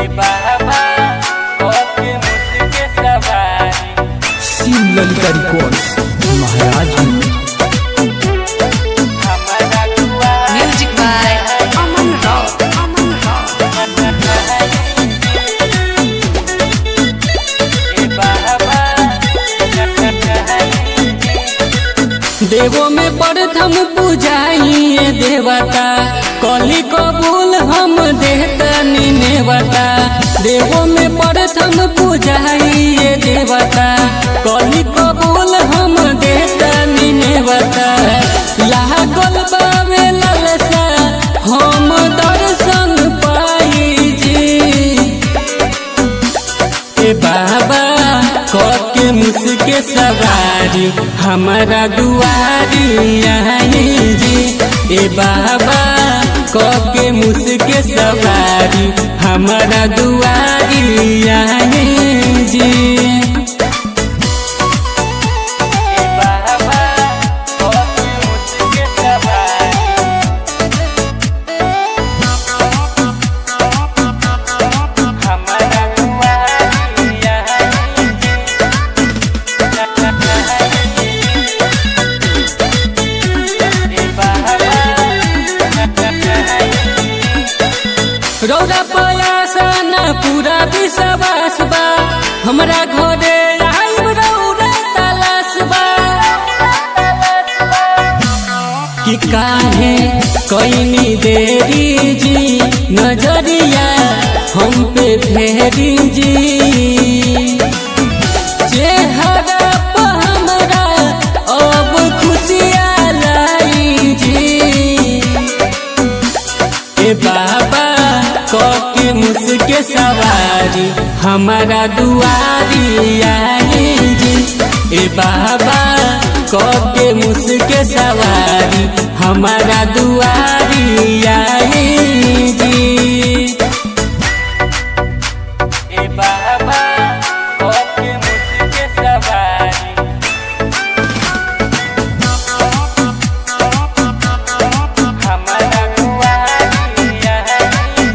ए बाबा ओके मुझके सवारी शिव ललिता रिकॉर्ड्स महाराज हमारा दुआर Music by Aman Rao. Aman Rao. ए बाबा देवो में प्रथम पूजाइए देवता कली कबूल हम देहतनी नेवता देवो में प्रथम पूजाइए देवता कली कबूल हम देहतनी नेवता लागल बावे ललसा हम दर्शन पाई जी ए बाबा के मुझके सवारी हमारा दुआरी आई जी ए बाबा के मुझके सवारी हमारा दुआरी आई जी ए बाबा ओके मुझके सवारी हमारा दुआर ए बाबा रौरा पयासा न पूरा विश्वास बा हमरा घरे आइब रौरा तलाश बा कि काहे कईनी देरी जी नजरिया हम पे फेरी जी चेहरा पर हमरा अब खुशियाँ लाई जी ए बाबा के मुझके सवारी हमारा दुआरी आई जी ए बाबा के मुझके सवारी हमारा दुआरी आई जी ए बाबा ओके मुझके सवारी हमारा दुआर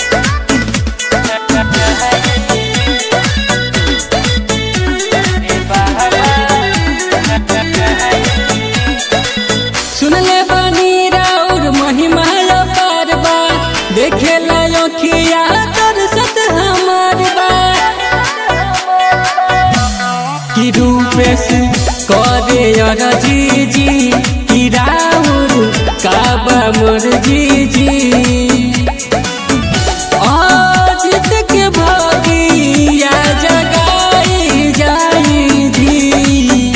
ए बाबा सुनले बानी राउर महिमा पारबा देखे लाखिया दर्शत हमार बा कि रूपेश करे अरजी जी कि राउर काबा मोर जी जी अजित के भगिया जगाई जाई जी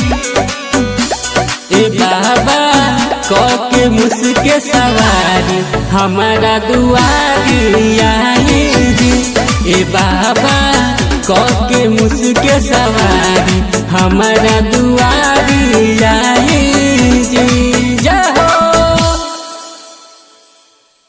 ए बाबा के मुझके सवारी हमारा दुआरी आई जी ए बाबा के मुझके सवारी हमारा दुआरी आई